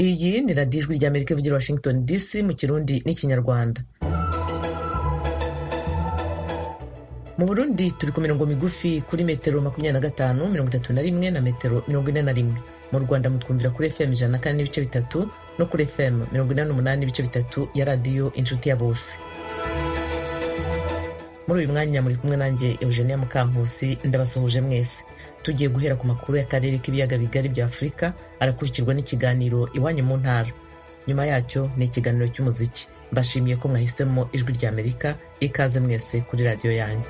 radiyo ijwi ry'amerika ivugira washington dc mu kirundi n'ikinyarwanda mu burundi turi ku mirongo migufi kuri metero makumyabiri na gatanu mirongo itatu na rimwe na metero mirongo ine na rimwe mu rwanda mutwumvira kuri fm ijana na kane n'ibice bitatu no kuri fm mirongo inani n'umunani n'ibice bitatu ya radiyo inshuti ya bose muri uyu mwanya muri kumwe nanjye eugenia mukampusi ndabasuhuje mwese tugiye guhera ku makuru y'akarere k'ibiyaga bigari bya afurika arakurikirwa n'ikiganiro iwanyu mu ntara nyuma yacyo ni ikiganiro cy'umuziki mbashimiye ko mwahisemo ijwi rya amerika ikaze mwese kuri radiyo yanyu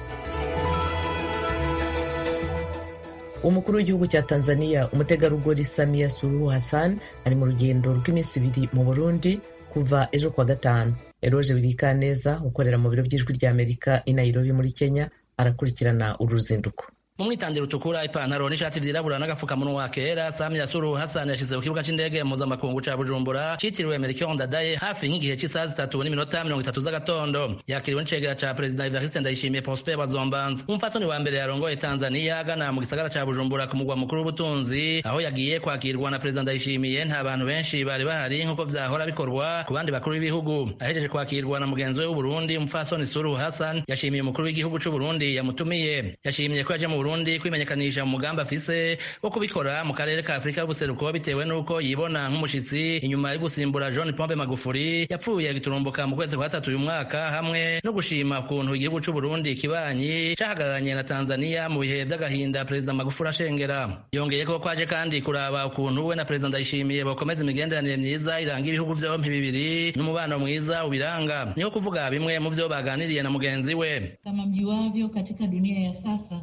umukuru w'igihugu cya tanzania umutegarugori samia suruhu hassan ari mu rugendo rw'iminsi ibiri mu burundi kuva ejo kuwa gatanu eroge birikaneza ukorera mu biro by'ijwi rya amerika i nairobi muri kenya arakurikirana uru ruzinduko mu mwitandiro utukura ipantaro n'ishati byirabura n'agapfukamunwa kera samia suru hasani yashyize ku kibuga cy'indege mpuzamakungu ca bujumbura cyitiriwe mericon dadaye hafi y'igihe cy'isaha zitatu n'iminota mirongo itatu z'agatondo yakiriwe n'icegera ca perezida evariste ndayishimiye prospe bazombanza umupfatsoni wa mbere yarongoye tanzaniya agana mu gisagara ca bujumbura ku mugwa mukuru w'ubutunzi aho yagiye kwakirwa na perezida ndayishimiye nta bantu benshi bari bahari nk'uko vyahora bikorwa ku bandi bakuru b'ibihugu ahejeje kwakirwa na mugenzi we w'uburundi umupfatsoni suru hasani yashimiye umukuru w'igihugu c'uburundi yamutumiye yashimiye ko yaje mu Burundi kwimenyekanisha mu mugambi afise wo kubikora mu karere ka Afurika y'ubuseruko bitewe n'uko yibona nk'umushitsi inyuma yo gusimbura John Pombe Magufuri yapfuye giturumbuka mu kwezi kwa gatatu uyu mwaka hamwe no gushima ukuntu igihugu c'u Burundi kibanyi cahagararanye na Tanzania mu bihe vy'agahinda perezida Magufuri ashengera yongeye ko kwaje kandi kuraba ukuntu we na perezida Ndayishimiye bokomeza imigenderanire myiza iranga ibihugu vyompi bibiri n'umubano mwiza ubiranga niho kuvuga bimwe mu vyo baganiriye na mugenzi we kama mjuavyo katika dunia ya sasa usia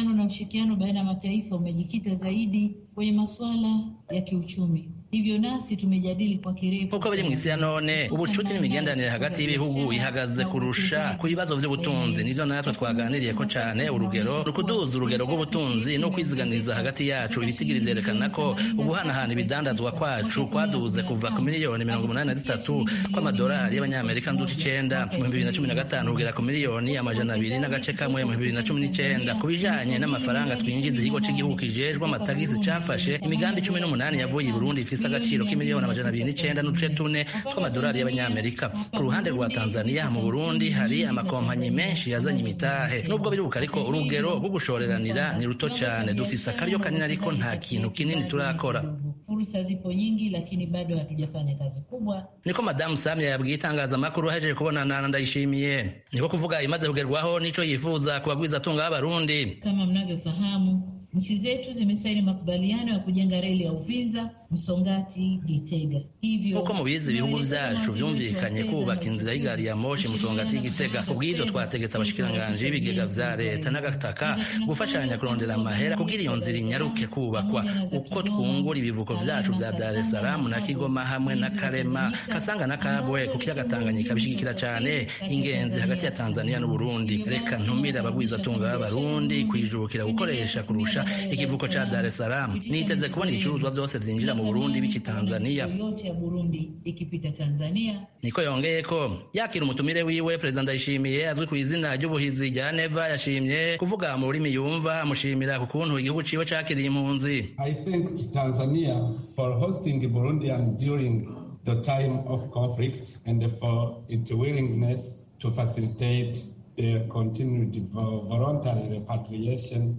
uhusiano na ushirikiano baina ya mataifa umejikita zaidi kwenye masuala ya kiuchumi. Hivyo nasi tumejadili kwa kirefu uko biri mu isi ya none ubucuti n'imigenderanire hagati y'ibihugu ihagaze kurusha ku bibazo by'ubutunzi nivyo natwe twaganiriye ko cane urugero rukuduza urugero rw'ubutunzi no kwiziganiza hagati yacu ibitigiri vyerekana ko uguhanahana ibidandazwa kwacu kwaduze kuva ku miliyoni mirongo umunani na zitatu kw'amadolari y'abanyamerika nduca icenda mu bibiri na cumi na gatanu kugera ku miliyoni amajana abiri n'agace kamwe mu bibiri na cumi n'icenda ku bijanye n'amafaranga twinjiza ikigo c'igihugu kijejwe amatagisi cafashe imigambi cumi n'umunani yavuye i burundi ifise agaciro k'imiliyoni amajana abiri n'icenda n'uduce tune tw'amadolari y'abanyamerika ku ruhande rwa tanzania mu burundi hari amakompanyi menshi yazanye imitahe nubwo biribuka ariko urugero rwo gushoreranira ni ruto cane dufise akaryo kanini ariko nta kintu kinini turakora fursa zipo nyingi lakini bado hatujafanya kazi kubwa. Niko Madamu Samia yabwiye itangazamakuru ahejeje kubonana na Ndayishimiye. Niko kuvuga imaze kugerwaho n'ico yifuza kubagwiza tunga y'abarundi. Kama mnavyofahamu, nchi zetu zimesaini makubaliano ya kujenga reli ya Uvinza Musongati Gitega. Hivyo nk'uko mubizi ibihugu vyacu vyumvikanye kubaka inzira y'igari ya moshi Musongati Gitega. Kubw'ivyo twategetse abashikiranganji b'ibigega vya leta n'agataka gufashanya kurondera amahera kugira iyo nzira inyaruke kubakwa uko twungura ibivuko vyacu vya Dar es Salaam na Kigoma hamwe na Karema, Kasanga na Kabwe ku kiyaga Tanganyika bishigikira cane ingenzi hagati ya Tanzania n'u Burundi. Reka ntumire abagwizatunga b'abarundi kwijukira gukoresha kurusha ikivuko cha Dar es Salaam. Niteze kubona ibicuruzwa vyose vyinjira mu Burundi bici Tanzania. Yote ya Burundi ikipita Tanzania. Niko yongeye ko yakira umutumire wiwe Perezida Ndayishimiye azwi ku izina ry'ubuhizi rya Neva yashimye kuvuga mu rurimi yumva amushimira ku kuntu igihugu ciwe cakiriye impunzi. I thanked Tanzania for hosting Burundian during the time of conflict and for its willingness to facilitate the continued voluntary repatriation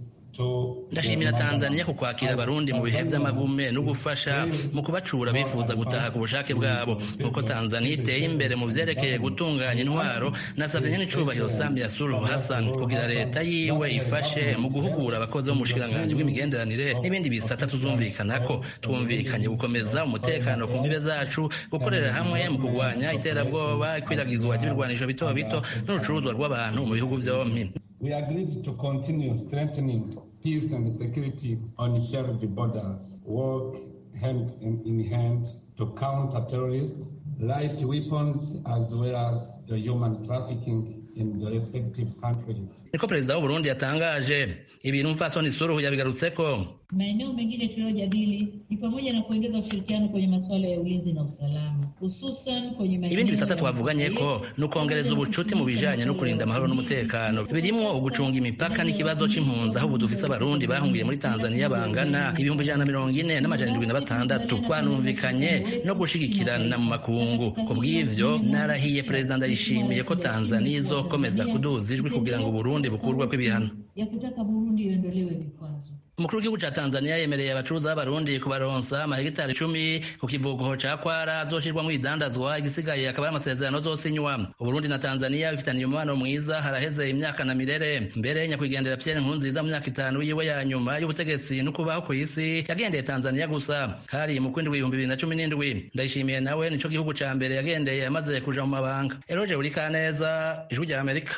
ndashimira tanzania ku kwakira abarundi mu bihe by'amagume no gufasha mu kubacura bifuza gutaha ku bushake bwabo nk'uko tanzania iteye imbere mu byerekeye gutunganya intwaro nasabye nyine icubahiro samia suluhu hassan kugira leta yiwe ifashe mu guhugura abakozi bo mu bushikiranganji bw'imigenderanire n'ibindi bisata tuzumvikanako twumvikanye gukomeza umutekano ku mbibe zacu gukorera hamwe mu kurwanya iterabwoba ikwiragizwa ry'ibirwanisho bito bito n'urucuruzwa rw'abantu mu bihugu byompi we agreed to continue strengthening peace and security on shared borders, work hand in hand to counter terrorists, light weapons, as well as the human trafficking in the respective countries. niko perezida w'uburundi yatangaje ibintu mfasoni suruhu yabigarutseko Maeneo mengine tuliyojadili ni pamoja na kuongeza ushirikiano kwenye masuala ya ulinzi na usalama, hususan kwenye maeneo ibindi bisata ya twavuganyeko usalama, ni ukongereza ubucuti mu bijanye no kurinda amahoro n'umutekano birimwo ugucunga imipaka n'ikibazo c'impunzi aho ubu dufise abarundi bahungiye muri tanzania bangana ibihumbi ijana na mirongo ine n'amajana indwi na batandatu twanumvikanye no gushigikirana mu makungu ku bw'ivyo narahiye perezida ndayishimiye ko tanzania izokomeza kuduza ijwi kugira ngo uburundi bukurwako ibihano ya kutaka Burundi iondolewe vikwazo. umukuru w'igihugu ca tanzania yemereye abacuruzi b'abarundi kubaronsa amahegitari icumi ku kivuguho ca kwara azoshirwamwo ibidandazwa igisigaye akaba ari amasezerano azosinywa uburundi na tanzania bifitaniye umubano mwiza haraheze imyaka na mirere mbere nyakwigendera pierre nkurunziza mu myaka itanu yiwe ya nyuma y'ubutegetsi n'ukubaho ku isi yagendeye tanzania gusa hari mu kwindwi ibihumbi bibiri na cumi n'indwi ndayishimiye nawe nico gihugu ca mbere yagendeye amaze kuja mu mabanga eroge urikaneza ijwi rya amerika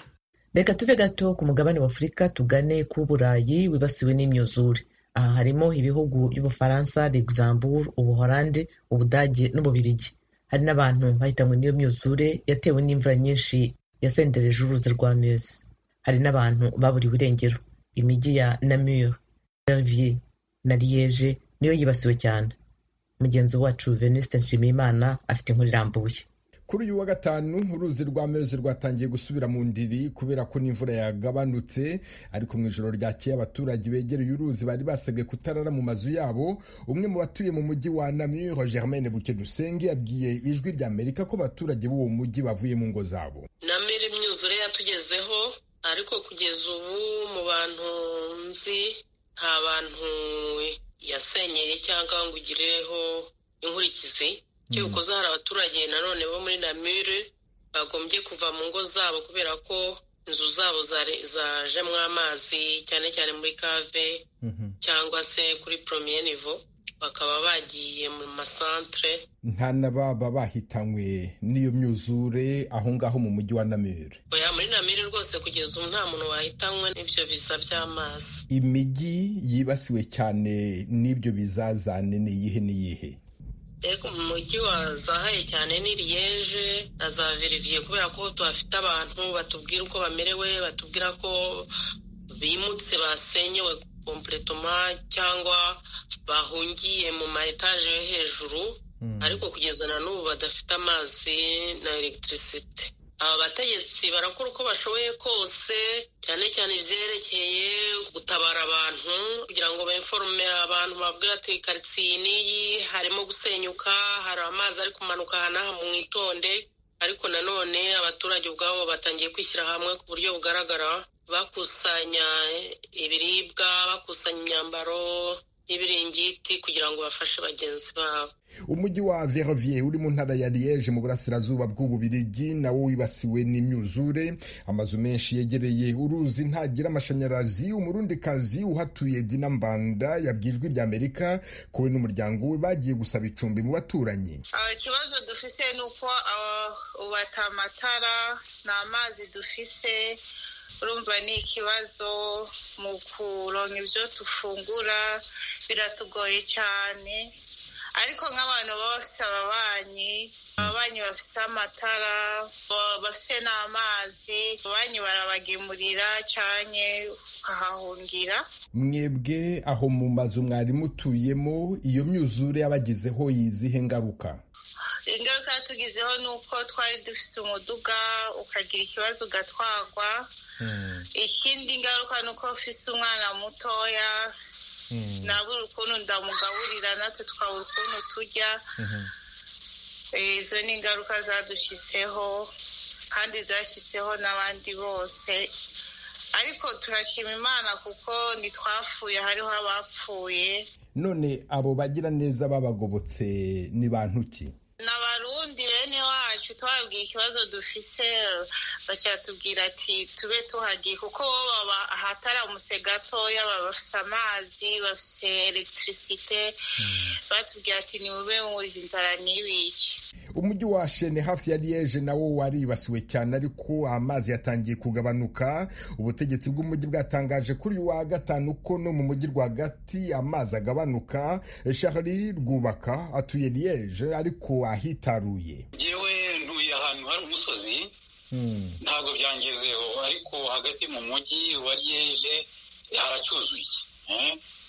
reka tuve gato ku mugabane w'afurika tugane ku burayi wibasiwe n'imyuzure aha harimo ibihugu by'ubufaransa luxembourg ubuholande ubudage n'ububirigi hari n'abantu bahitanywe n'iyo myuzure yatewe n'imvura nyinshi yasendereje uruzi rwa meuse hari n'abantu baburiwe irengero imijyi ya namur janvier na liege niyo yibasiwe cyane mugenzi wacu venuste nshimiyimana afite inkuru irambuye kuri uyu wa gatanu uruzi rwa mezi rwatangiye gusubira mu ndiri kubera ko n'imvura yagabanutse ariko mu ijoro ryakeye abaturage begereye uruzi bari basabwe kutarara mu mazu yabo umwe mu batuye mu mujyi wa namur germaine buke dusenge yabwiye ijwi rya amerika ko abaturage b'uwo mujyi bavuye mu ngo zabo namira imyuzure yatugezeho ariko kugeza ubu mu bantu nzi nta bantu yasenyeye cyangwa ngo ugirireho inkurikizi cy'ubukoze hari abaturage nanone bo muri namire bagombye kuva mu ngo zabo kubera ko inzu zabo zare- zajemo amazi cyane cyane muri kave cyangwa se kuri poromiye nivo bakaba bagiye mu masantere nta n'ababa bahitanywe n'iyo myuzure aho ngaho mu mujyi wa namur oya muri namire rwose kugeza ubu nta muntu wahitanywe n'ibyo biza by'amazi imijyi yibasiwe cyane n'ibyo bizazane ni iyihe n'iyihe mbega umujyi wazahaye cyane ni liyeje na za veriviye kubera ko tuhafite abantu batubwira uko bamerewe batubwira ko bimutse basenyewe kompletoma cyangwa bahungiye mu ma etaje yo hejuru ariko kugeza na n'ubu badafite amazi na elegitirisite aba bategetsi barakora uko bashoboye kose cyane cyane ibyerekeye gutabara abantu kugira ngo bemforume abantu babwire ati karitsiye n'iyi harimo gusenyuka hari amazi ari kumanuka aha n'aha mwitonde ariko nanone abaturage ubwabo batangiye kwishyira hamwe ku buryo bugaragara bakusanya ibiribwa bakusanya imyambaro n'ibiringiti kugira ngo bafashe bagenzi babo umujyi wa vervier uri mu ntara ya liege mu burasirazuba bw'ububirigi nawo wibasiwe n'imyuzure amazu menshi yegereye uruzi ntagira amashanyarazi umurundikazi uhatuye dina mbanda yabwijwe rya amerika ko we n'umuryango we bagiye gusaba icumbi mu baturanyi Ah, ikibazo dufise ni uko ah, ubu ata amatara nta mazi dufise urumva ni ikibazo mu kuronka ibyo dufungura biratugoye cyane ariko nk'abantu baba bafise ababanyi ababanyi bafise amatara ba- bafise n'amazi ababanyi barabagemurira canke ukahahungira mwebwe aho mu mazu mwari mutuyemo iyo myuzure yabagizeho yizihe ngaruka ingaruka yatugizeho ni uko twari dufite umuduga ukagira ikibazo ugatwagwa ikindi ngaruka ni uko ufise umwana mutoya nabura ukuntu ndamugaburira natwe twabura ukuntu turya Eh, izo ni ingaruka zadushiseho kandi zashiseho n'abandi bose ariko turashima imana kuko ntitwapfuye hariho abapfuye none abo bagira neza babagobotse ni bantu ki ni abarundi bene wacu twababwiye ikibazo dufise bacyatubwira ati tube tuhagiye kuko bo baba ahataramutse gatoya baba bafise amazi bafise elegitirisite batubwira ati nimube mwuje inzara ntibice umujyi wa shene hafi ya liege nawo waribasiwe cyane ariko amazi yatangiye kugabanuka ubutegetsi bw'umujyi bwatangaje kuri uyu wa gatanu ko no mu mujyi rwagati amazi agabanuka shahari rwubaka atuye liege ariko ahitaruye yewe ntuye ahantu hari umusozi ntabwo byangezeho ariko hagati mu mujyi wa liyeje haracyuzuye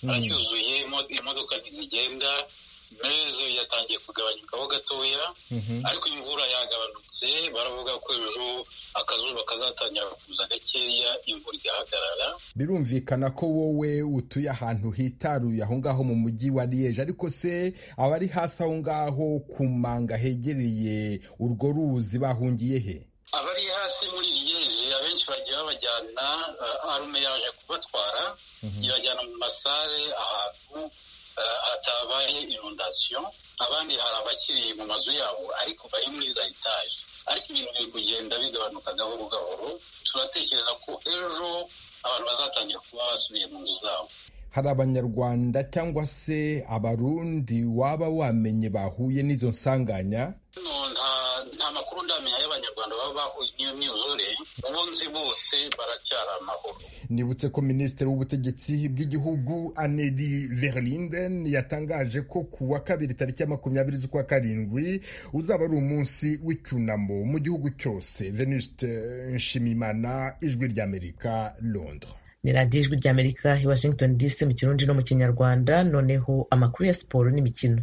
haracyuzuye imodoka ntizigenda mezo yatangiye kugabanyukaho gatoya ariko imvura yagabanutse baravuga ko ejo akazuba kazatangira kuza gakeya imvura igahagarara birumvikana ko wowe utuye ahantu hitaruye aho ngaho mu mujyi wa liyeje ariko se abari hasi aho ngaho ku manga hegereye urwo ruzi bahungiye he abari hasi muri liyeje abenshi bagiye babajyana arume yaje kubatwara ibajyana mu masare ahantu hatabaye inundasiyo abandi hari abakiri mu mazu yabo ariko bari muri za etaje ariko ibintu biri kugenda bigabanuka gahoro gahoro turatekereza ko ejo abantu bazatangira kuba basubiye mu nzu zabo hari abanyarwanda cyangwa se abarundi waba wamenye bahuye n'izo nsanganya nta makuru ndamenya y'abanyarwanda baba bahuye n'iyo myuzure ubu nzi bose baracyari amahoro nibutse ko minisitiri w'ubutegetsi bw'igihugu aneri verlinden yatangaje ko ku wa kabiri tariki ya makumyabiri z'ukwa karindwi uzaba ari umunsi w'icyunamo mu gihugu cyose venuste nshimimana ijwi ry'amerika londres ni radiyo ijwi ry'amerika i washington dc mu kirundi no mu kinyarwanda noneho amakuru ya siporo n'imikino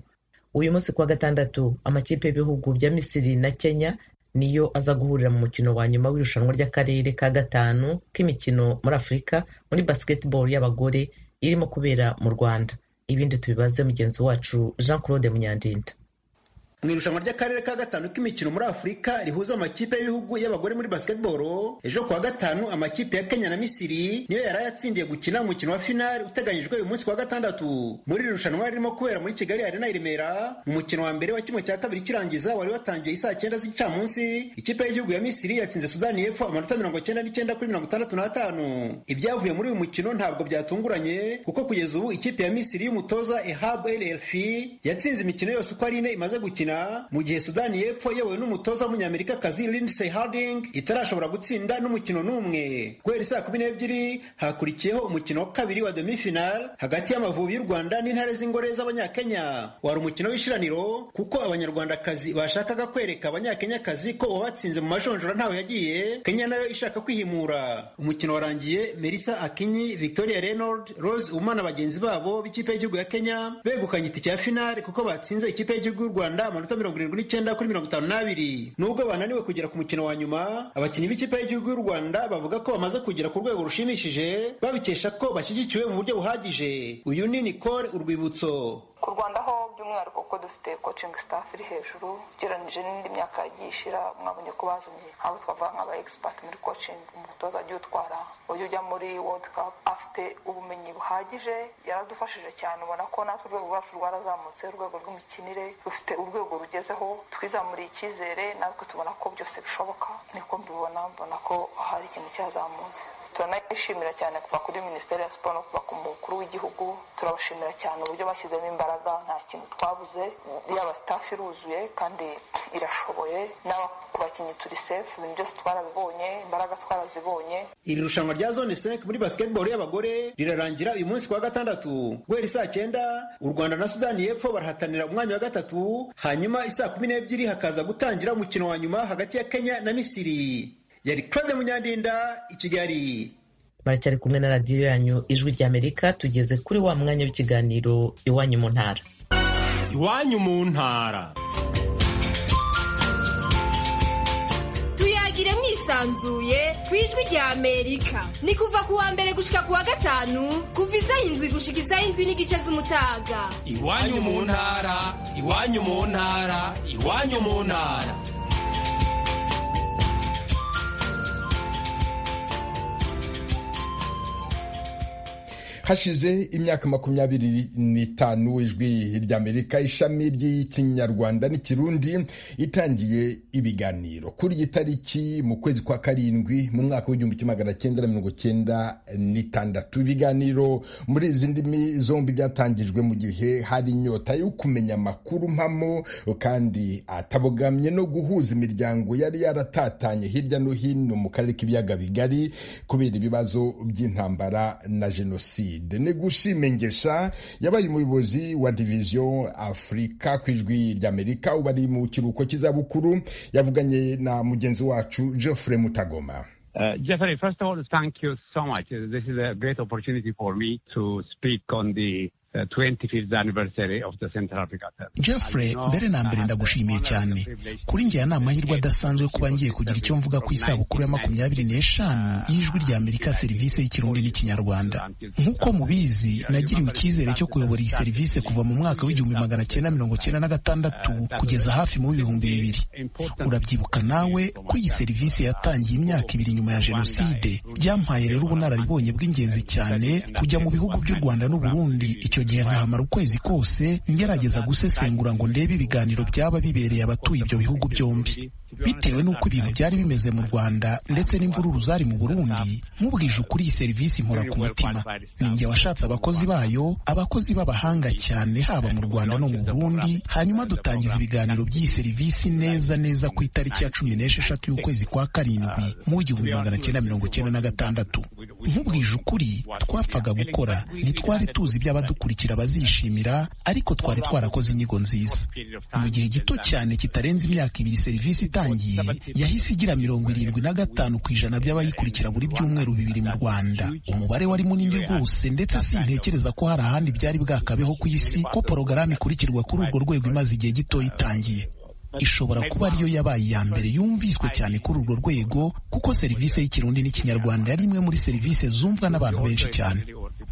uyu munsi kuwa gatandatu amakipe y'ibihugu bya misiri na kenya niyo aza guhurira mu mukino wa nyuma w'irushanwa ry'akarere ka gatanu k'imikino muri afurika muri basketball y'abagore irimo kubera mu rwanda ibindi tubibaze mugenzi wacu jean claude munyandinda mu irushanwa ry'akarere ka gatanu k'imikino muri afurika rihuza amakipe y'ibihugu y'abagore muri basketball ejo kuwa gatanu amakipe ya kenya na misiri niyo yari yatsindiye gukina umukino wa finali uteganyijwe uyu munsi kuwa gatandatu muri iri rushanwa ririmo kubera muri kigali arena i remera umukino wa mbere wa kimwe cya kabiri kirangiza wari watangiye isaa cyenda z'igicamunsi ikipe y'igihugu ya misiri yatsinze sudani y'epfo amanota mirongo cyenda n'icyenda kuri mirongo itandatu n'atanu ibyavuye muri uyu mukino ntabwo byatunguranye kuko kugeza ubu ikipe ya misiri y'umutoza ehabu el elfi yatsinze imikino yose uko ari ine imaze gukina mu gihe sudani y'epfo yewe n'umutoza w'umunyamerikakazi Lindsey Harding itarashobora gutsinda n'umukino n'umwe guhera saa kumi n'ebyiri hakurikiyeho umukino wa kabiri wa demi-final hagati y'amavubi y'u rwanda n'intare z'ingore z'abanyakenya wari umukino w'ishiraniro kuko abanyarwandakazi bashakaga kwereka abanyakenyakazi ko uwabatsinze mu majonjora ntawe yagiye kenya nayo ishaka kwihimura umukino warangiye melissa akinyi victoria reynold rose umana bagenzi babo b'ikipe y'igihugu ya kenya begukanye itike ya finale kuko batsinze ikipe y'igihugu y'u rwanda amanota mirongo irindwi n'icyenda kuri mirongo itanu n'abiri nubwo bananiwe kugera ku mukino wa nyuma abakinnyi b'ikipe y'igihugu y'u rwanda bavuga ko bamaze kugera ku rwego rushimishije babikesha ko bashyigikiwe mu buryo buhagije uyu ni nicole urwibutso ku rwanda ho by'umwihariko kuko dufite coaching staff iri hejuru ugereranyije n'indi myaka yagiye ishira mwabonye ko bazanye abo twavuga nk'aba expert muri coaching umutoza agiye utwara uburyo ujya muri world cup afite ubumenyi buhagije yaradufashije cyane ubona ko natwe urwego rwacu rwarazamutse urwego rw'imikinire rufite urwego rugezeho twizamuriye icyizere natwe tubona ko byose bishoboka niko mbibona mbona ko hari ikintu cyazamutse turanayishimira cyane kuva kuri minisiteri ya siporo no kuva ku mukuru w'igihugu turabashimira cyane uburyo bashyizemo imbaraga nta kintu twabuze yaba sitafu iruzuye kandi irashoboye n'aba ku bakinnyi turi sefu ibintu byose twarabibonye imbaraga twarazibonye iri rushanwa rya zone senke muri basiketiboro y'abagore rirarangira uyu munsi kuwa gatandatu guhera isaa cyenda u rwanda na sudani y'epfo barahatanira umwanya wa gatatu hanyuma isaa kumi n'ebyiri hakaza gutangira umukino wa nyuma hagati ya kenya na misiri yari claude munyandinda i kigali baracyari kumwe na radiyo yanyu ijwi ry'amerika tugeze kuri wa mwanya w'ikiganiro iwanyu mu ntara iwanyu mu ntara tuyagire mwisanzuye ku ijwi ry'amerika ni kuva ku wa mbere gushika ku wa gatanu kuva izayindwi gushika izayindwi n'igice z'umutaga iwanyu mu ntara iwanyu mu ntara iwanyu mu ntara hashize imyaka makumyabiri n'itanu ijwi ry'amerika ishami ry'ikinyarwanda n'ikirundi itangiye ibiganiro kuri iyi tariki mu kwezi kwa karindwi mu mwaka w'igihumbi kimwe magana cyenda na mirongo cyenda n'itandatu ibiganiro muri izi ndimi zombi byatangijwe mu gihe hari inyota yo kumenya amakuru mpamo kandi atabogamye no guhuza imiryango yari yaratatanye hirya no hino mu karere k'ibiyaga bigari kubera ibibazo by'intambara na jenoside madrid negushime ngesha yabaye umuyobozi wa diviziyo afurika ku ijwi ry'amerika ubu ari mu kiruhuko cy'izabukuru yavuganye na mugenzi wacu geoffrey mutagoma Uh, Jeffrey, first of all, thank you so much. Uh, This is a great opportunity for me to speak on the uh, 25th anniversary of the Central Africa Test. Jeffrey mbere na mbere ndagushimiye cyane kuri njye ni amahirwe adasanzwe kuba ngiye kugira icyo mvuga ku isabukuru ya makumyabiri n'eshanu y'ijwi rya Amerika serivisi y'ikirundi n'ikinyarwanda nk'uko mubizi nagiriwe icyizere cyo kuyobora iyi serivisi kuva mu mwaka w'igihumbi magana cyenda mirongo cyenda na gatandatu kugeza hafi mu w'ibihumbi bibiri urabyibuka nawe ko iyi serivisi yatangiye imyaka ibiri nyuma ya jenoside byampaye rero ubunararibonye bw'ingenzi cyane kujya mu bihugu by'u rwanda n'u burundi icyo gihe nkahamara ukwezi kose ngerageza gusesengura ngo ndebe ibiganiro byaba bibereye abatuye ibyo bihugu byombi bitewe n'uko ibintu byari bimeze mu rwanda ndetse n'imvururu zari mu burundi nk'ubwije ukuri iyi serivisi impora ku mutima ni njye washatse abakozi bayo abakozi b'abahanga cyane haba mu rwanda no mu burundi hanyuma dutangiza ibiganiro by'iyi serivisi neza neza ku itariki ya cumi n'esheshatu y'ukwezi kwa karindwi mu w'igihumbi magana cyenda mirongo cyenda na gatandatu nk'ubwije ukuri twapfaga gukora ntitwari tuzi iby'abadukurikira bazishimira ariko twari twarakoze inyigo nziza mu gihe gito cyane kitarenze imyaka ibiri serivisi itangiye yahise igira mirongo irindwi na gatanu ku ijana by'abayikurikira buri byumweru bibiri mu rwanda umubare wari munini rwose ndetse sintekereza ko hari ahandi byari bwakabeho ku isi ko porogaramu ikurikirwa kuri urwo rwego imaze igihe gito itangiye ishobora kuba ariyo yabaye iya mbere yumviswe cyane kuri urwo rwego kuko serivisi y'ikirundi n'ikinyarwanda yari imwe muri serivisi zumvwa n'abantu benshi cyane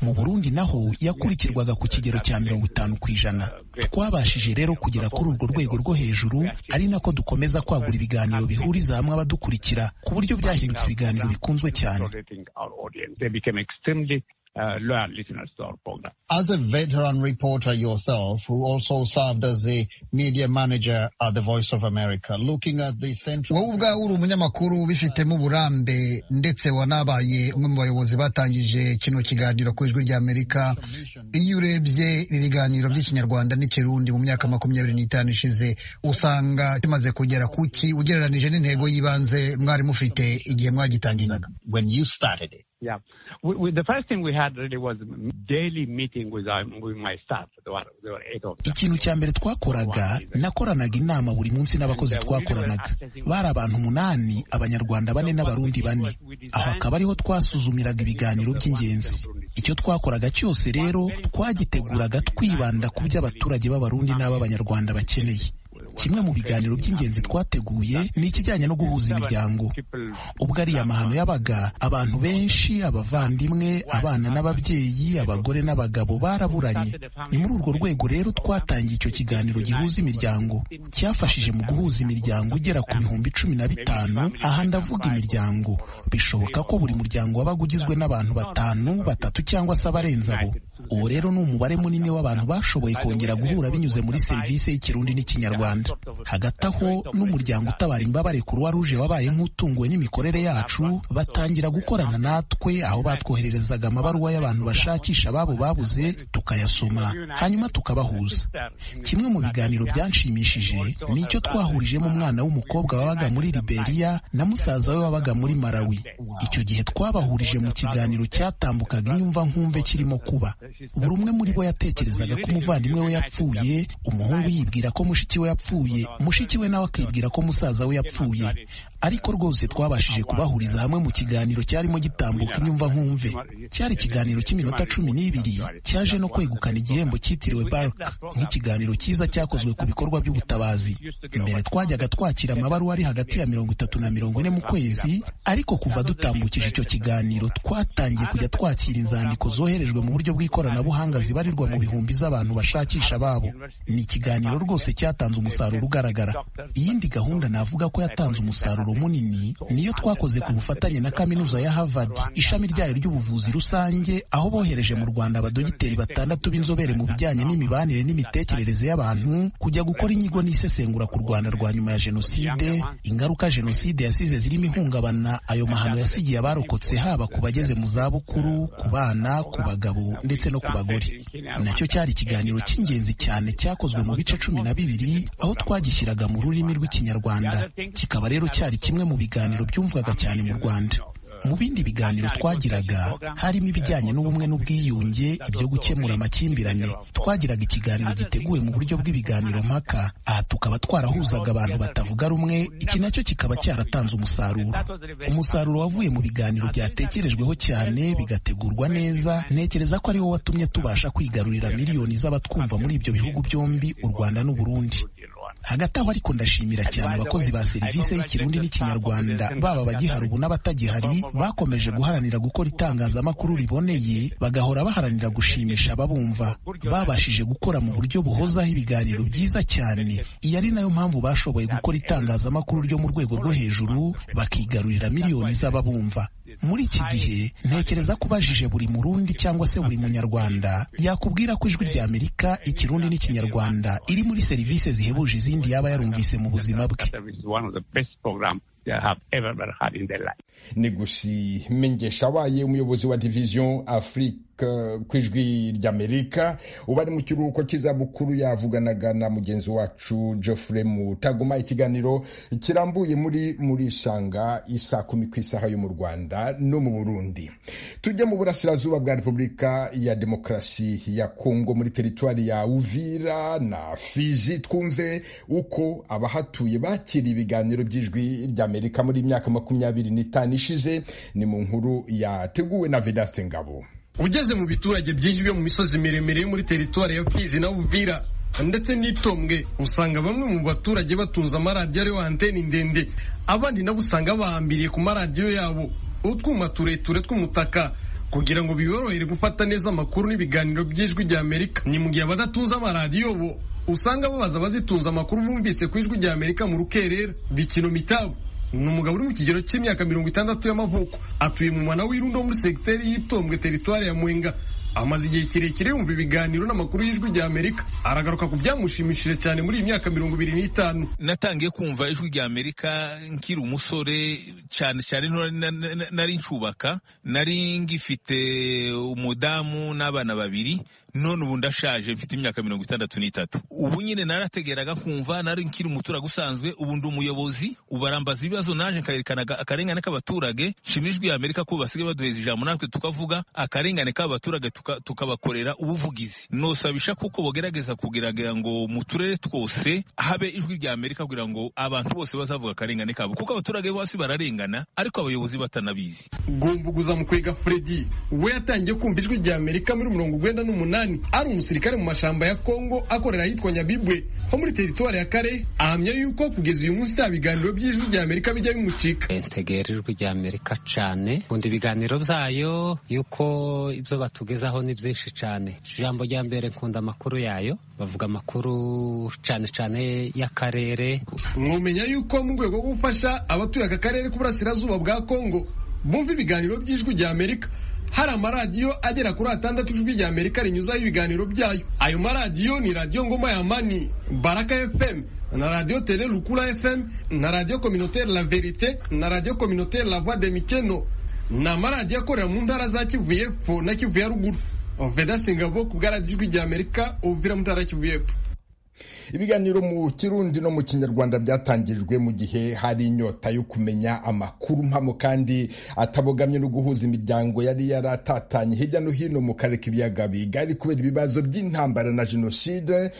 mu burundi naho yakurikirwaga ku kigero cya mirongo itanu ku ijana twabashije rero kugera kuri urwo rwego rwo hejuru ari nako dukomeza kwagura ibiganiro bihuriza hamwe abadukurikira ku buryo byahindutse ibiganiro bikunzwe cyane uh, loyal listeners to our program. As a veteran reporter yourself, who also served as the media manager at the Voice of America, looking at the central... wowe ubwawe uri umunyamakuru ubifitemo uburambe ndetse wanabaye umwe mu bayobozi batangije kino kiganiro ku ijwi ry'amerika iyo urebye ibi biganiro by'ikinyarwanda n'ikirundi mu myaka makumyabiri n'itanu ishize usanga kimaze kugera ku ki ugereranije n'intego y'ibanze mwari mufite igihe mwagitangizaga when you started it Yeah. We, we, the first thing we had really was daily meeting with, our, with my staff. There were, there were eight of them. ikintu cya mbere twakoraga nakoranaga inama buri munsi n'abakozi twakoranaga bari abantu umunani abanyarwanda bane n'abarundi bane aho akaba ariho twasuzumiraga ibiganiro by'ingenzi icyo twakoraga cyose rero twagiteguraga twibanda ku byo abaturage b'abarundi n'ab'abanyarwanda bakeneye kimwe mu biganiro by'ingenzi twateguye ni ikijyanye no guhuza imiryango ubwo ari amahano yabaga abantu benshi abavandimwe abana n'ababyeyi abagore n'abagabo baraburanye ni muri urwo rwego rero twatangiye icyo kiganiro gihuza imiryango cyafashije mu guhuza imiryango ugera ku bihumbi cumi na bitanu aha ndavuga imiryango bishoboka ko buri muryango wabaga ugizwe n'abantu batanu batatu cyangwa se abarenze abo uwo rero ni umubare munini w'abantu bashoboye kongera guhura binyuze muri serivisi y'ikirundi n'ikinyarwanda hagati aho n'umuryango utabara imbabare kuruwa ruje wabaye nk'utunguwe n'imikorere yacu batangira gukorana natwe aho batwohererezaga amabaruwa y'abantu bashakisha ababo babuze tukayasoma hanyuma tukabahuza kimwe mu biganiro byanshimishije ni icyo twahurijemo umwana w'umukobwa wabaga muri liberiya na musaza we wabaga muri marawi icyo gihe twabahurije mu kiganiro cyatambukaga inyumva nkumve kirimo kuba buri umwe muri bo yatekerezaga ko umuvandimwe we yapfuye umuhungu yibwira ko mushiki we yapfuye mushiki we nawe akibwira ko musaza we yapfuye ariko rwose twabashije kubahuriza hamwe mu kiganiro cyarimo gitambuka inyumva nkumve cyari ikiganiro cy'iminota cumi n'ibiri cyaje no kwegukana igihembo cyitiriwe bark nk'ikiganiro cyiza cyakozwe ku bikorwa by'ubutabazi mbere twajyaga twakira amabaruwa ari hagati ya mirongo itatu na mirongo ine mu kwezi ariko kuva dutambukije icyo kiganiro twatangiye kujya twakira inzandiko zoherejwe mu buryo bw'iko ikoranabuhanga zibarirwa mu bihumbi z'abantu bashakisha ababo ni ikiganiro rwose cyatanze umusaruro ugaragara iyindi gahunda navuga ko yatanze umusaruro munini niyo twakoze ku bufatanye na kaminuza ya Harvard ishami ryayo ry'ubuvuzi rusange aho bohereje mu Rwanda abadogiteri batandatu b'inzobere mu bijyanye n'imibanire n'imitekerereze y'abantu kujya gukora inyigo n'isesengura ku Rwanda rwa nyuma ya jenoside ingaruka jenoside yasize zirimo ihungabana ayo mahano yasigiye abarokotse haba ku bageze mu zabukuru ku bana ku bagabo ndetse no ku bagore nacyo cyari ikiganiro cy'ingenzi cyane cyakozwe mu bice cumi na bibiri aho twagishyiraga mu rurimi rw'ikinyarwanda kikaba rero cyari kimwe mu biganiro byumvwaga cyane mu rwanda mu bindi biganiro twagiraga harimo ibijyanye n'ubumwe n'ubwiyunge ibyo gukemura amakimbirane twagiraga ikiganiro giteguwe mu buryo bw'ibiganiro mpaka aha tukaba twarahuzaga abantu batavuga rumwe iki nacyo kikaba cyaratanze umusaruro umusaruro wavuye mu biganiro byatekerejweho cyane bigategurwa neza ntekereza ko ariwo watumye tubasha kwigarurira miliyoni z'abatwumva muri ibyo bihugu byombi u rwanda n'u burundi hagati aho ariko ndashimira cyane abakozi ba serivisi y'ikirundi n'ikinyarwanda baba abagihari ubu n'abatagihari bakomeje guharanira gukora itangazamakuru riboneye bagahora baharanira gushimisha ababumva babashije gukora mu buryo buhozaho ibiganiro byiza cyane iyi ari nayo mpamvu bashoboye gukora itangazamakuru ryo mu rwego rwo hejuru bakigarurira miliyoni z'ababumva muri iki gihe ntekereza ko ubajije buri murundi cyangwa se buri munyarwanda yakubwira ko ijwi rya amerika ikirundi n'ikinyarwanda iri muri serivisi zihebuje izindi yaba yarumvise mu buzima bwe negusi mengesha waye umuyobozi wa division afrique ku ijwi ry'amerika uba ari mu kiruhuko cy'izabukuru yavuganaga na mugenzi wacu geoffrey mutaguma ikiganiro kirambuye muri muri shanga isa kumi ku isaha yo mu rwanda no mu burundi tujye mu burasirazuba bwa repubulika ya demokarasi ya kongo muri teritwari ya uvira na fizi twumve uko abahatuye bakira ibiganiro by'ijwi ry'amerika amerika muri myaka makumyabiri n'itanu ishize ni mu nkuru yateguwe na vedaste ngabo ugeze mu biturage byinshi byo mu misozi miremire yo muri teritwari ya fizi na uvira ndetse n'itombwe usanga bamwe mu baturage batunze amaradiyo ariho anteni ndende abandi nabo usanga bahambiriye ku maradiyo yabo utwuma tureture tw'umutaka kugira ngo biborohere gufata neza amakuru n'ibiganiro by'ijwi rya amerika ni mu gihe abadatunze amaradiyo bo usanga babaza abazitunze amakuru bumvise ku ijwi rya amerika mu rukerera bikino mitabo ni umugabo uri mu kigero cy'imyaka mirongo itandatu y'amavuko atuye mu mwana w'irundo muri segiteri y'itombwe teritwari ya mwenga amaze igihe kirekire yumva ibiganiro n'amakuru y'ijwi rya amerika aragaruka ku byamushimishije cyane muri iyi myaka mirongo ibiri n'itanu natangiye kumva ijwi rya amerika nkiri umusore cyane cyane nari ncubaka nari ngifite umudamu n'abana babiri none ubu ndashaje mfite imyaka mirongo itandatu n'itatu ubu nyine narategeraga kumva nari nkiri umuturage usanzwe ubu ndi umuyobozi ubarambaza ibibazo naje nkayerekana akarengane k'abaturage nshimira ijwi amerika ko basigaye baduheza ijambo natwe tukavuga akarengane k'abaturage tukabakorera ubuvugizi nosabisha kuko bogerageza kugerageza ngo mu turere twose habe ijwi rya amerika kugira ngo abantu bose bazavuga akarengane kabo kuko abaturage bose bararengana ariko abayobozi batanabizi gumbuguza mu kwega fredi we yatangiye kumva ijwi rya amerika muri mirongo urwenda n'umunani ari umusirikare mu mashamba ya kongo akorera ahitwa nyabibwe ho muri teritwari ya kare ahamya yuko kugeza uyu munsi nta biganiro by'ijwi rya amerika bijya bimucika ntegera ijwi rya amerika cyane nkunda ibiganiro byayo yuko ibyo batugezaho ni byinshi cyane ijambo rya mbere nkunda amakuru yayo bavuga amakuru cyane cyane y'akarere mwumenya yuko mu rwego rwo gufasha abatuye aka karere k'uburasirazuba bwa kongo bumva ibiganiro by'ijwi rya amerika hari amaradiyo agera kuri atandatu ijwi rya amerika rinyuzaho ibiganiro byayo ayo maradiyo ni radiyo ngoma ya mani baraka fm na radiyo tele rukura fm na radiyo communautaire la verite na radiyo communautaire la voix de mikeno ni amaradiyo akorera mu ntara za kivu y'epfo na kivu ya ruguru veda singabo ku bwaradiyo ijwi rya amerika uvira mu ntara ya kivu y'epfo ibiganiro mu kirundi no mu kinyarwanda byatangirijwe mu gihe hari inyota yo kumenya amakuru mpamo kandi atabogamye no guhuza imiryango yari yaratatanye hirya no hino mu karere k'ibiyaga bigari kubera ibibazo by'intambara na jenoside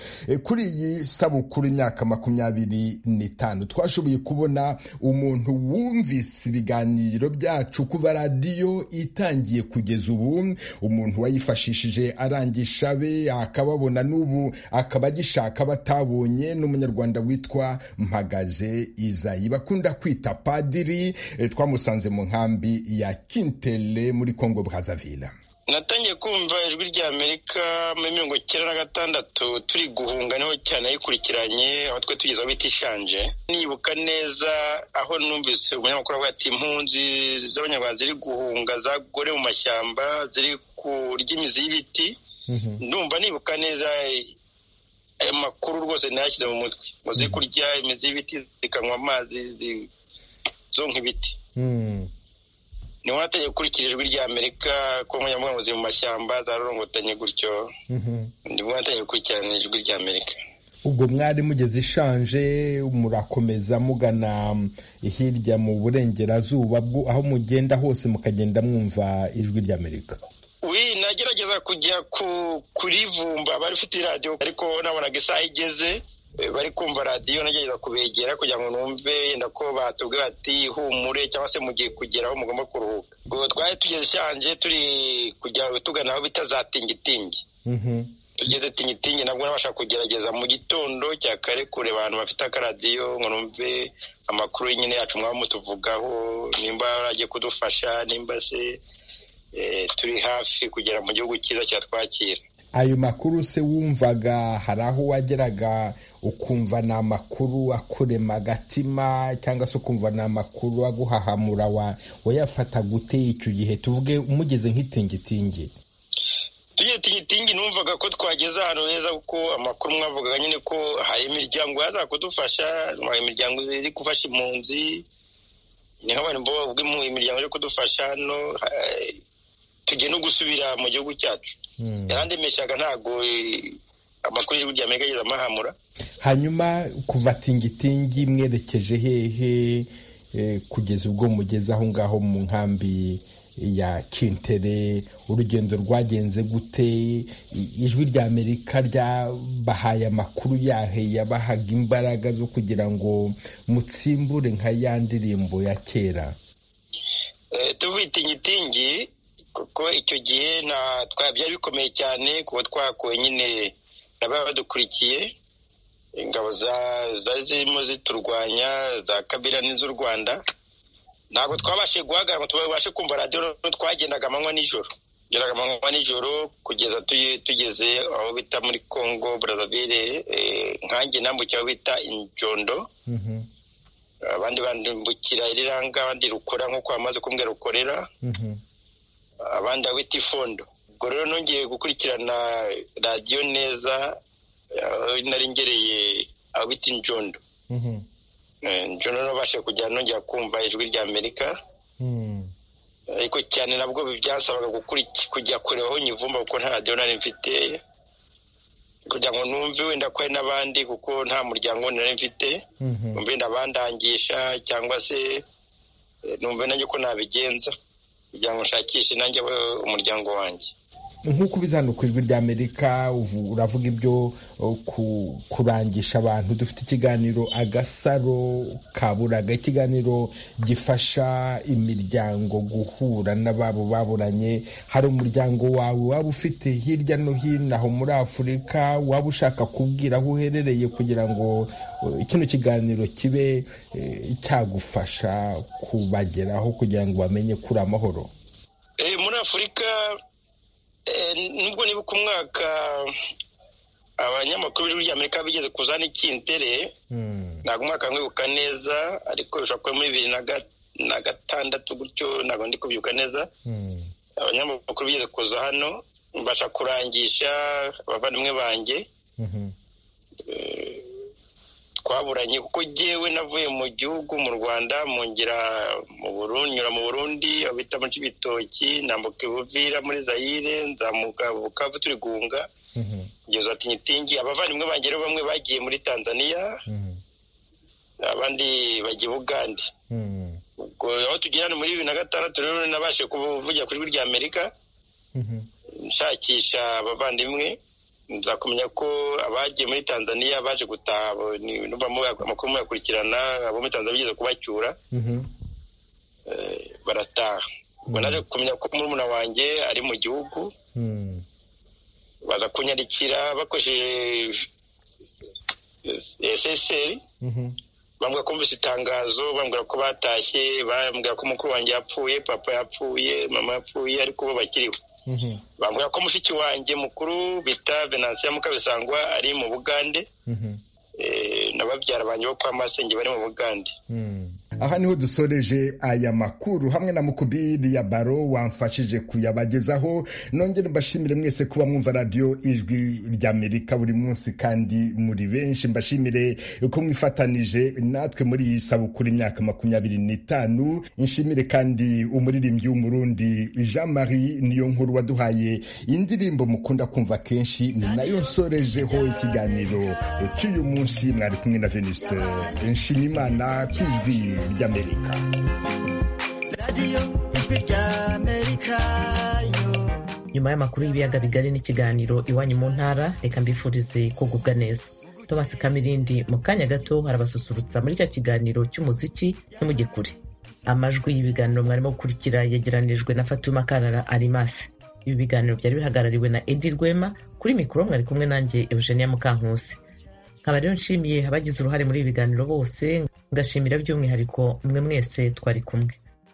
kuri iyi sabukuru imyaka makumyabiri n'itanu twashoboye kubona umuntu wumvise ibiganiro byacu kuva radiyo itangiye kugeza ubu umuntu wayifashishije arangisha be akababona n'ubu akaba agishaka batabonye n'umunyarwanda witwa mpagaze izayi bakunda kwita padiri twamusanze mu nkambi ya kintele muri congo brazaville natangiye kumva ijwi rya amerika muri mirongo icyenda na gatandatu turi guhunga niho cyane ayikurikiranye aho twe tugeze aho bita ishanje nibuka neza aho numvise umunyamakuru avuga ati impunzi z'abanyarwanda ziri guhunga zagore mu mashyamba ziri kurya imizi y'ibiti ndumva nibuka neza ayo makuru rwose ntayashyize mu mutwe ngo ze kurya imizi y'ibiti zikanywa amazi zonka ibiti niho natangiye gukurikira ijwi rya amerika ko nkoranyambaga ziri mu mashyamba zarorongotanye gutyo nibwo natangiye gukurikirana ijwi rya amerika ubwo mwari mugeze ishanje murakomeza mugana hirya mu burengerazuba aho mugenda hose mukagenda mwumva ijwi ry'amerika wi nagerageza kujya kuri vumba bari ufite radiyo ariko nabonaga isaha igeze bari kumva radiyo nagerageza kubegera kugira ngo numve yenda ko batubwira bati humure cyangwa se mugiye kugera aho mugomba kuruhuka ubwo twari tugeze ishanje turi kugira ngo tugana aho bita za tingitingi tugeze tingitingi nabwo nabasha kugerageza mu gitondo cya kare kure abantu bafite akaradiyo ngo numve amakuru nyine yacu mwaba mutuvugaho nimba baragiye kudufasha nimba se turi hafi kugera mu gihugu cyiza cyatwakira ayo makuru se wumvaga hari aho wageraga ukumva ni amakuru akurema agatima cyangwa se ukumva ni amakuru aguhahamura wayafata gute icyo gihe tuvuge umugeze nk'itingitingi tugiye tingitingi numvaga ko twageze ahantu heza kuko amakuru mwavugaga nyine ko hari imiryango yaza kudufasha hari imiryango iri gufasha impunzi ni nk'abantu mu imiryango yo kudufasha hano tugiye no gusubira mu gihugu cyacu yarandemeshaga ntabwo amakuru y'igihugu rya amerika ageze amahamura hanyuma kuva tingitingi mwerekeje hehe kugeza ubwo mugeze aho ngaho mu nkambi ya kintere urugendo rwagenze gute ijwi rya amerika ryabahaye amakuru yahe yabahaga imbaraga zo kugira ngo mutsimbure nka ya ndirimbo ya kera tuvuye itingitingi kuko icyo gihe byari bikomeye cyane kuba twakuwe nyine n'ababa badukurikiye ingabo zari zirimo ziturwanya za kabira n'iz'u rwanda ntabwo twabashije guhagarara ngo tubashe kumva radiyo twagendaga amanywa nijoro tugeraga amanywa nijoro kugeza tugeze aho bita muri congo brazzaville nkange nambukira aho bita injondo abandi bandambukira iriranga abandi rukora nk'uko bamaze kumbwira rukorera abandi awita ifondo ubwo rero nongeye gukurikirana radiyo neza nari ngereye aho bita injondo injondo nabashe kujya nongera kumva ijwi rya amerika ariko cyane nabwo byasabaga kujya kureba aho nyivumba kuko nta radiyo nari mfite kugira ngo numve wenda ko hari n'abandi kuko nta muryango nari mfite numve wenda abandangisha cyangwa se numve nanjye ko nabigenza kugira ngo nshakishe nanjye umuryango wanjye nk'uko ubizana ku ijwi rya amerika uravuga ibyo kurangisha abantu dufite ikiganiro agasaro kaburaga ikiganiro gifasha imiryango guhura n'ababo baburanye hari umuryango wawe waba ufite hirya no hino aho muri afurika waba ushaka kubwira aho uherereye kugira ngo kino kiganiro kibe cyagufasha kubageraho kugira ngo bamenye kuri amahoro muri afurika nubwo nibuka umwaka abanyamakuru b'ibihugu by'amerika bigeze kuzana ikintere ntabwo umwaka mwibuka neza ariko bishobora kuba muri bibiri na gatandatu gutyo ntabwo ndi kubyuka neza abanyamakuru bigeze kuza hano mbasha kurangisha abavandimwe banjye twaburanye kuko ngewe navuye mu gihugu mu rwanda mu ngira mu burundi nyura mu burundi aho bita mu cy'ibitoki nambuka ibuvira muri zayire nzamuka bukavu turi guhunga kugeza tingitingi abavandimwe banjye rero bamwe bagiye muri tanzania abandi bagiye bugande ubwo aho tugera ni muri bibiri na gatandatu rero nabashe kuvugira ku ijwi rya amerika nshakisha abavandimwe nza kumenya ko abagiye muri tanzania baje gutaha amakuru muyakurikirana abo muri tanzania bigeze kubacyura barataha ubwo naje kumenya ko murumuna wanjye ari mu gihugu baza kunyarikira bakoresheje eseseri bambwira ko bumvise itangazo bambwira ko batashye bambwira ko umukuru wanjye yapfuye papa yapfuye mama yapfuye ariko bo bakiriho bambwira ko mushiki wanjye mukuru bita venansiya mukabisangwa ari mu bugande na babyara banjye bo kwa masenge bari mu bugande aha niho dusoreje aya makuru hamwe na mukubiri ya baro wamfashije kuyabagezaho nongere mbashimire mwese kuba mwumva radiyo ijwi ry'amerika buri munsi kandi muri benshi mbashimire ko mwifatanije natwe muri iyi sabukuru imyaka makumyabiri n'itanu nshimire kandi umuririmbyi w'umurundi jean marie niyo nkuru waduhaye indirimbo mukunda kumva kenshi ni nayo nsorejeho ikiganiro cy'uyu munsi mwari kumwe na venuste nshimimana ku ijwi ry'amerika nyuma y'amakuru y'ibiyaga bigari n'ikiganiro iwanyu mu ntara reka mbifurize kugubwa neza tomasi kamirindi mu kanya gato harabasusurutsa muri cya kiganiro cy'umuziki n'umugekure amajwi y'ibiganiro mwarimo gukurikira yegeranijwe na fatuma karara arimasi ibi biganiro byari bihagarariwe na edi rwema kuri mikoro mwari kumwe nanjye eugenia mukankusi nkaba rero nshimiye abagize uruhare muri ibi biganiro bose ngashimira by'umwihariko mwe mwese twari kumwe